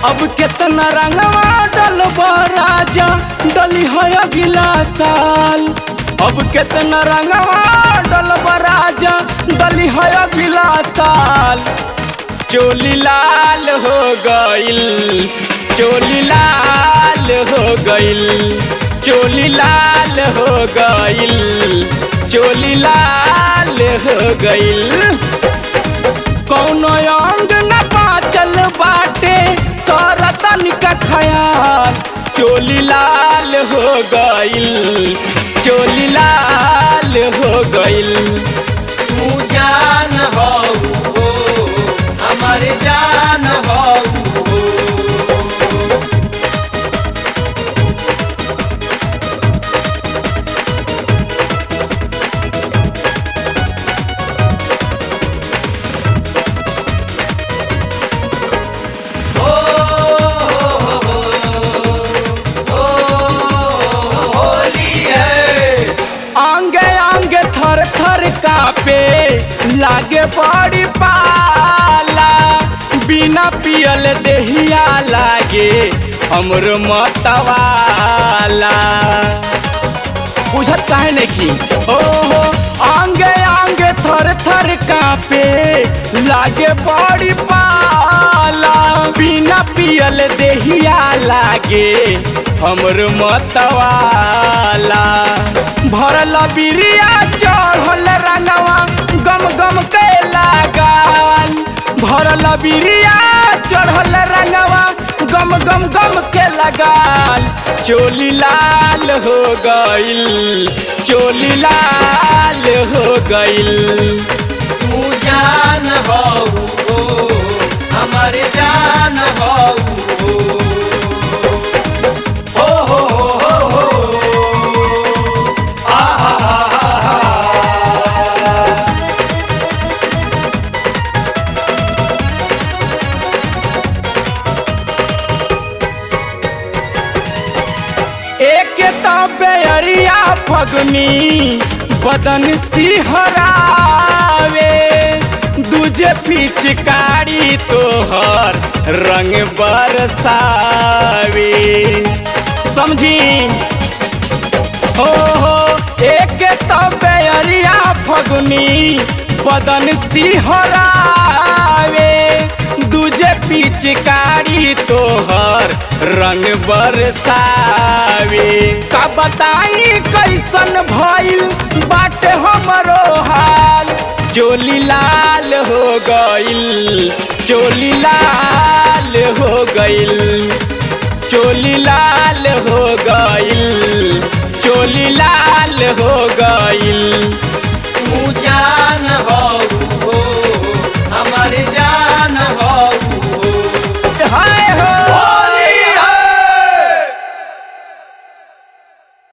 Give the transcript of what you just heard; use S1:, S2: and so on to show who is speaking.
S1: अब कितना रंगवा डलबा राजा डली है अगला साल अब कितना रंगवा डलबा राजा डली है अगला साल चोली लाल हो गइल चोली लाल हो गइल चोली लाल हो गइल चोली लाल हो गइल कौनो अंग न बाचल बाटे तोर तनिका खयाल चोली लाल हो गइल चोली लाल हो गइल
S2: तू जान हो हमार जान हो होली है
S1: आंगे आंगे थर थर कापे लागे बड़ी पाला बिना पियल देहिया लागे हमरो मतवाला बुझत काहे नहीं की ओहो आंगे आंगे थर थर कापे लागे बड़ी पाला बिना पियल देहिया लागे हमर मतवाला भरल बिरिया चढ़ल रंगवा गम गम के लगाल भरल बिरिया चढ़ल रंगवा गम गम गम के लगाल चोली लाल हो गइल चोली लाल हो गइल
S2: तू जान हो हमार जान हो हो हो हो हो
S1: एक बेअरिया फगनी बदन सिहरावे दूजे पिचकारी तोहर रंग बरसावे समझी हो हो एक बेअरिया फगनी बदन सिहरावे दूजे पिचकारी तोहर रंग बरसावे का बताई कैसन भइल बाटे हमरो हाल चोली लाल हो गइल चोली लाल हो गइल चोली लाल हो गइल चोली लाल हो गइल